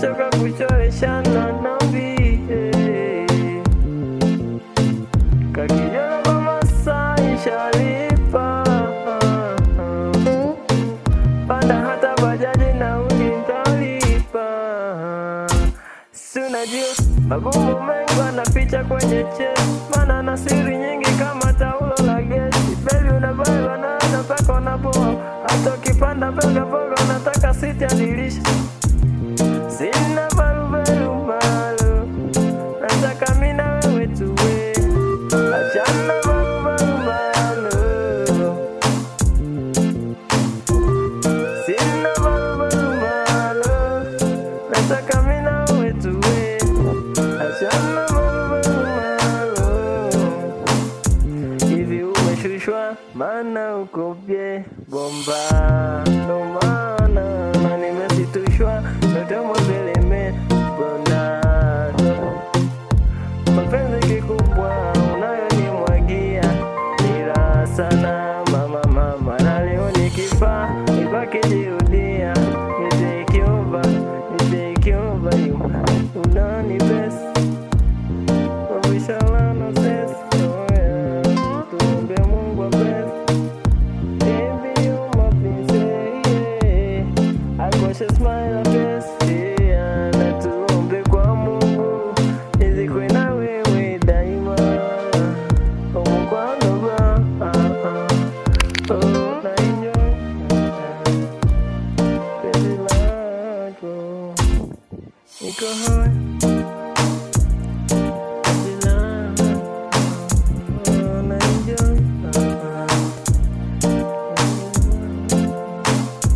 nimechoka kuchoreshana nambie kakijana mama sai shalipa panda hata bajaji nauli ntalipa sunajua magumu mengi wanaficha kwenye chesi mana na siri nyingi kama taulo la gesi bebi unabai wanaona mpaka wanapoa hata ukipanda mboga mboga unataka siti adirisha sina barubaru malo nataka mina wewe tuwe achana barubaru malo sina barubaru malo nataka mina wewe tuwe achana barubaru malo hivi umeshushwa maana ukopye bomba ndo maana na nimesitushwa notomo zeleme bona mapenzi kikubwa unayonimwagia ila sana mama mama na leo nikifa ipakijirudia nitekiova nitekiova unani best Inshallah, sis. Oh, yeah. Tuombe Mungu apesi. Baby, you my princess, yeah. I got your smile apesi, yeah. Na tuombe kwa Mungu nizikwe na wewe daima. Oh, Mungu andoba, ah, ah. Oh, na enjoy, ah, ah. Penzi lako. Niko hoi